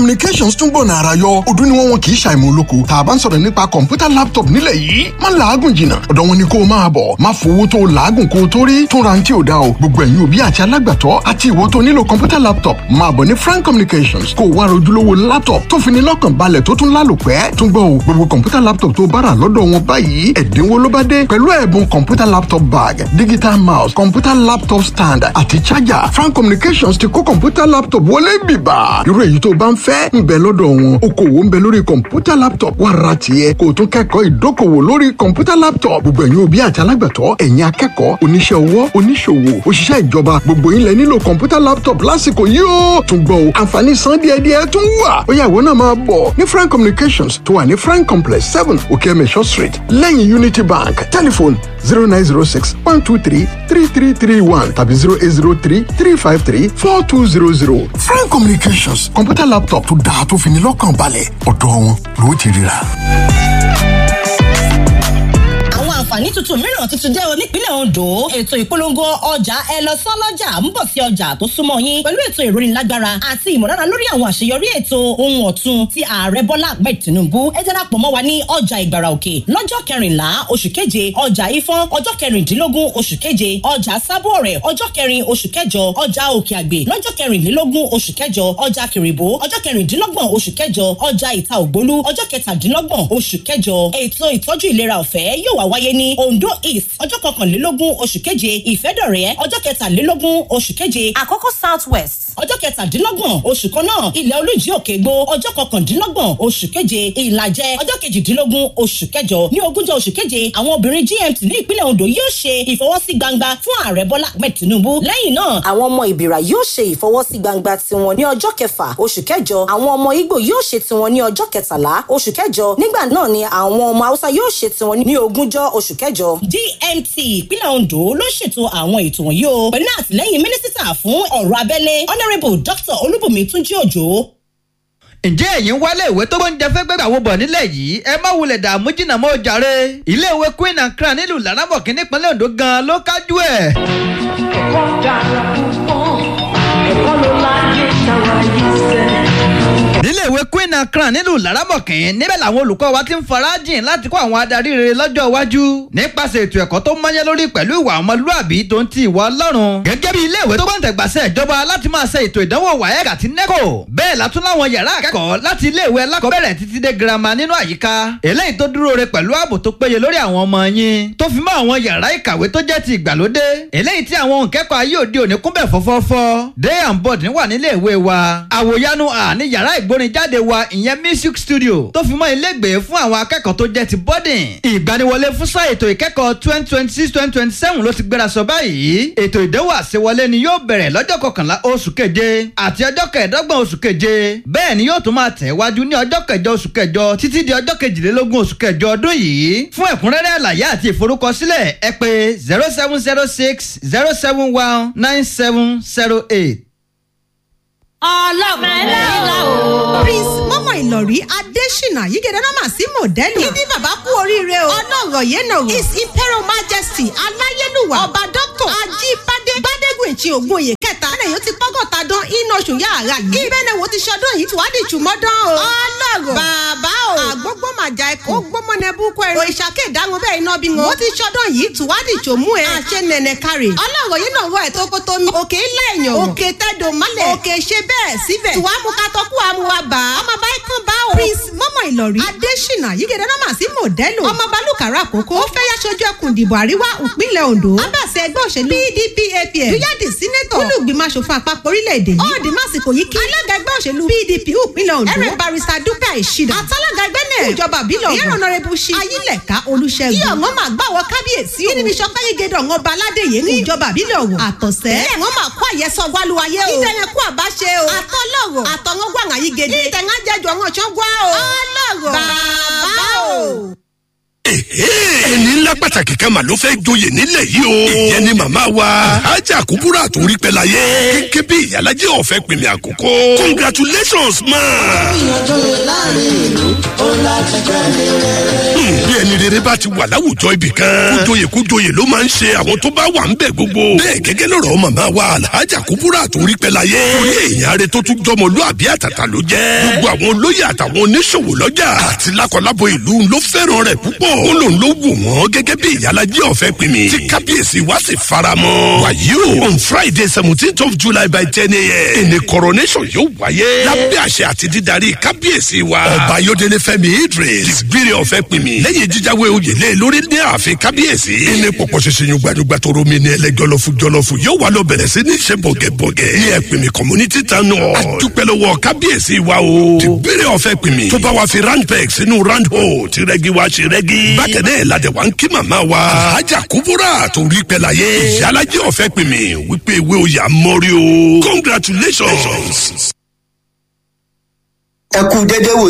communications tún gbọ̀nà ara yọ ọdún ni wọ́n wọn kì í ṣàìmọ̀ olóko tá a bá ń sọ̀rọ̀ nípa kọ̀ǹpútà laptop nílẹ̀ yìí má làágùn jìnnà ọ̀dọ̀ wọn ni kó o máa bọ̀ má fowó tó o làágùn kó o tó rí tún ra ti ò da o gbogbo ẹ̀yin òbí àti alágbàtọ́ àti ìwọ tó nílò kọ̀ǹpútà laptop máa bọ̀ ní frank communications kó o wá rojúlówó laptop tó fi ní lọ́kàn balẹ̀ tó tún lálòpẹ́ tún gbọ́ o gbogbo kọ̀ǹpútà laptop tó bára lọ́dọ̀ wọn báyìí ẹ̀dínwó ló bá dé pẹ̀lú ẹ̀bùn kọ̀ǹpútà laptop bag digital mouse kọ̀ǹpútà laptop stand àti charger frank communications ti kó kọ̀ǹpútà laptop wọlé bìbà irú èyí tó bá ń fẹ́ ń bẹ lọ́dọ̀ wọn okòwò ń bẹ lórí kọ̀ǹpútà laptop wà ra tiẹ̀ kó o tún kẹ́kọ̀ọ́ ìdókòwò lórí kọ̀ǹpútà laptop gbogbo ẹ̀yin òbí àti alágbàtọ́ ẹ̀yin akẹ́kọ̀ọ́ oníṣẹ́ ọwọ́ oníṣòwò òṣìṣẹ́ ìjọba gbogbo yín lẹ nílò kọ̀ǹpútà laptop lásìkò yìí ó tún gbọ́ o àǹfààní san díẹ̀díẹ̀ tún wà ó yá ìwọ náà máa bọ̀ ní frank communications tó wà ní frank complex seven okeemesho street lẹ́yìn unity bank telephone zero nine zero six one two three three three three one tàbí zero eight zero three three five three four two zero zero frank communications kọ̀ǹpútà laptop tó dáa tó fi ní lọ́kàn balẹ̀ ọ̀dọ̀ wọn ló ti ríra àǹfààní tuntun mìíràn tuntun dé o nípínlẹ̀ Ondo ètò ìpolongo ọjà ẹ lọ sán lọ́jà ń bọ̀ sí ọjà tó súnmọ́ yín pẹ̀lú ètò ìrónilágbára àti ìmọ̀lára lórí àwọn àṣeyọrí ètò ohun ọ̀tun ti ààrẹ Bọ́lá Ahmed Tinubu ẹ darapọ̀ mọ́ wa ní ọjà Ìgbàrà Òkè lọ́jọ́ kẹrìnlá oṣù keje ọjà Ifọ̀n ọjọ́ kẹrìndínlógún oṣù keje ọjà Sábọ̀ọ̀rẹ̀ ọjọ́ kẹrin oṣù kẹjọ ọjà Òkè Àgbè lọ́jọ́ kẹrìnlélógún oṣù kẹjọ ọjà Kìrìbó ọjọ́ kẹrìndínlọ́gbọ̀n oṣù kẹjọ ọjà Ìta Ògbólú ọjọ́ kẹtàdínlọ́gbọ̀n oṣù kẹjọ ètò ìtọ́jú ìlera ọ̀fẹ́ yóò wá wáyé ní Ondo East ọjọ́ kọkànlélógún oṣù keje Ìfẹ́dọ̀rẹ́ ọjọ́ kẹtàlélógún oṣù keje Àkọ́kọ́ South West ọjọ́ kẹtàdínlọ́gbọ̀n oṣù kan náà Ilẹ̀ Olújí Òkègbó ọjọ́ kọkàndínlọ́gbọ̀n oṣù keje Ìlàjẹ ọjọ́ kejìdínlógún oṣù kẹjọ ní ogúnjọ́ oṣù keje àwọn obìnrin GMT ní ìpínlẹ̀ Ondo yóò ṣe ìfọwọ́sí gbangba fún ààrẹ Bọ́lá Ahmed Tinubu lẹ́yìn náà àwọn ọmọ Ìbìrà yóò ṣe ìfọwọ́sí gbangba tiwọn ní ọjọ́ kẹfà oṣù kẹjọ àwọn ọmọ Ìgbò yóò ṣe tiwọn ní ọjọ́ kẹtàlá oṣù kẹjọ nígbà náà ni àwọn ọmọ Haúsá yóò ṣe tiwọn ní ogúnjọ́ oṣù kẹjọ DMT ìpínlẹ̀ Ondo ló ṣètò àwọn ètò wọ̀nyí o pẹ̀lú àtìlẹ́yìn mínísítà fún ọ̀rọ̀ abẹ́lé honourable Dr. Olúbùnmi Túnjí Òjò ǹjẹ́ ẹ̀yin wálé ìwé tó gbóúnjẹ fẹ́ gbẹ́gbà wo bọ̀ nílẹ̀ yìí ẹ má wulẹ̀ dààmú jìnnà mọ́ jàre ilé ìwé Queen and Crown nílùú Laramọ̀kì nípínlẹ̀ Ondo gan-an ló kájú ẹ̀. ẹ̀kọ́ dára púpọ̀ ẹ̀kọ́ ló láyé táwa yìí sẹ́ nílé ìwé Queen and Crown nílùú Laramọ̀kì níbẹ̀ làwọn olùkọ́ wa ti ń farajìn láti kọ́ àwọn adarí rere lọ́jọ́ iwájú nípasẹ̀ ètò ẹ̀kọ́ tó mọ́yẹ́ lórí pẹ̀lú ìwà ọmọlúàbí tó ń ti ìwà Ọlọ́run gẹ́gẹ́ bí ilé ìwé tó gbọ́ǹtẹ̀gbàsẹ̀ ìjọba láti máa ṣe ètò ìdánwò WAEC àti NECO bẹ́ẹ̀ látún láwọn yàrá akẹ́kọ̀ọ́ láti ilé ìwé alákọ̀ọ́bẹ̀rẹ̀ títí dé girama nínú àyíká eléyìí tó dúró re pẹ̀lú ààbò tó péye lórí àwọn ọmọ yín tó fi mọ́ àwọn yàrá ìkàwé tó jẹ́ ti ìgbàlódé eléyìí tí àwọn òǹkẹ́kọ̀ọ́ ayé òde òní kúnbẹ̀ fọ́fọ́fọ́ day and board wà nílé ìwé wa àwòyanu à ní yàrá ìgbórinjáde wa ìyẹn music studio tó fi mọ́ ilégbèé fún àwọn akẹ́kọ̀ọ́ tó jẹ́ ti boarding. ìgbaniwọlé fún sáà ètò ìkẹ́kọ̀ọ́ twenty twenty six twenty twenty seven ló ti gbéra sọ báyìí. ètò ìdánwò àṣewọlé ni yóò bẹ̀rẹ̀ lọ́jọ́ kọkànlá oṣù keje àti ọjọ́ kẹẹ̀ẹ́dọ́gbọ̀n oṣù keje. bẹ́ẹ̀ ni yóò tún máa tẹ̀ wájú ní ọjọ́ kẹjọ oṣù kẹjọ títí di ọjọ́ kejìlélógún oṣù kẹjọ ọdún yìí. fún ẹ̀kúnrẹ́rẹ́ àlàyé àti ìforúkọsílẹ̀ ẹ pè zero seven zero six zero seven one nine seven zero eight ọlọ́run ẹlẹ́la o. prince mọ́mọ́ ìlọ̀rí adésínà yígẹ̀dẹ̀ náà mà sí mọ̀dẹ́lù. kíndín bàbá kú oríire o. ọlọ́rọ̀ yẹn nà o. his imperial majesty aláyélúwà ọba dr ajíbádé gbádégùn ìtì ògbóyè kẹta. ẹnlẹ́ yóò ti pọ́gọ́ta dán iná oṣù yàrá yìí. ìbẹ́ni wo ti ṣọdún yìí tí wàá di ìtumọ̀dán o. ọlọ́rọ̀ bàbá o. àgbógbó màjà ẹkọ. ó gbọ́mọ nẹ búkọ ẹ̀rọ. òṣàkè ìdáhùn bẹ́ẹ̀ iná bí wọn. mo ti ṣọdún yìí tí wàá di ìtòmú ẹ. àṣẹ nẹ̀nẹ̀ kárì. ọlọ́rọ̀ yìí náà rọ ẹ̀ tó kótó mi. òkè ilé èèyàn. òkè tẹ́dọ̀ mọ́lẹ̀. òkè ṣe bẹ́ẹ̀ síbẹ̀. tí wàá mú ká tọ́kú àmú wa bá. ọmọ bá ikán bá o. prince mọ́mọ́ ìlọ̀rí. adésínà yígẹ̀dẹ̀ náà mà sí mọ̀dẹ́lù. ọmọ balùkàrà àkókò. ó fẹ́ yá sojú ẹkùn ìdìbò àríwá ìpínlẹ̀ ondo. abàṣẹ ẹgbẹ́ òṣèlú pdp apm. dúyàdì sínétọ̀. olùgbìmọ̀ asòfin àpapọ̀ orílẹ̀-èdè yìí. ọ̀ọ́dì másìkò yìí kí. alága ẹgbẹ́ òṣèlú pdp ìpínlẹ̀ ondo. ẹrẹ barista dúpẹ́ ìṣìdá. àtàlága ẹgbẹ́ náà. ìjọba àbílẹ̀ ọ̀gbọ̀n. ìyẹn ọ̀nàrẹ́bù ṣí. ayílẹ̀ká olùṣègùn. iye ọ̀wọ́n máa gbà wọ kábíyèsí o. kí ni bí sọpẹ́ yìí gẹ́dọ̀ ọ̀wọ́n ba aládéyé ní ìjọba àbílẹ̀ ọ̀wọ̀. àtọ̀sẹ́. ilé wọn máa kó àyẹ̀sọ wálúwayé o. ìdẹ̀yẹ kú àbáṣe o. àtọ́lọ́rọ̀ àtọ̀wọ́n gbọ́ àwọn yìí gèdè. ìtẹ̀ngá jẹjọ wọn ṣán gbọ́ o. ọlọ́rọ̀ bàbá o. ẹni ńlá ńlá pàtàkì kan mà ló fẹ́ joyè nílẹ̀ yìí o. ìyẹn ni màmá wa ajá kúbúrà tó rí pẹ́ láyé. kéké bí ìyálàjẹ́ ọ̀fẹ́ pèmí àkókò. congratulations ma. Hmm, bí ẹni rere bá ti wà láwùjọ ibì kan. kújoyè kújoyè ló máa ń ṣe àwọn tó bá wà ń bẹ̀ gbogbo. bẹ́ẹ̀ gẹ́gẹ́ lọ́rọ̀ màmá wa alhaja kúbúrà tó rí pẹ́ láyé. torí èèyàn rẹ tó tún jọmọlúàbí àtàtà ló jẹ́. gbogbo àwọn olóyè àtàwọn oníṣòwò lọ́jà àti lákọlábo ìlú ló fẹ́ràn rẹ̀ púpọ̀. ó lòun ló wù wọ́n gẹ́gẹ́ bí ìyálàjẹ́ ọ̀fẹ́ pè mí. tí kábíyèsí wá sì faramọ́. wàyí o on friday seventeenth of july by ten a.m. ìní coronation yóò wáyé. lábẹ́ àṣẹ àti dídarí kábíyèsí wa. ọba ayọ̀dẹ̀lẹ̀ fẹ́mi idris dìgbìrì ọ̀fẹ́ pè mí. lẹ́yìn jíjáwé oyè lé lórí ní ààfin kábíyèsí. ìní pọ̀pọ̀ ṣẹṣẹ yín gbàdúgbà tó romi ní ẹlẹ́ jọlọ́fu jọlọ́fu yóò wá lọ bẹ̀rẹ̀ sí ní ṣe bọ̀gẹ̀bọ̀gẹ̀. ní ẹ̀pìmì community town hall. àdúpẹ́ lọ́wọ́ kábíyèsí wa o. dìgbìrì ọ̀fẹ́ pè mí. tó bá wa fi round peg sínú round hole tí rẹ́gí wa ṣe rẹ́gí. bákẹ́ náà ládẹ̀ wá ń kí màmá wa. ajá kúbúrà tó rí pẹ́ láyé. ìyálàjẹ́ ọ̀fẹ́ pè mí wípé ìwé oyè àmọ́rí o. congratulations. ẹ kú dédé wò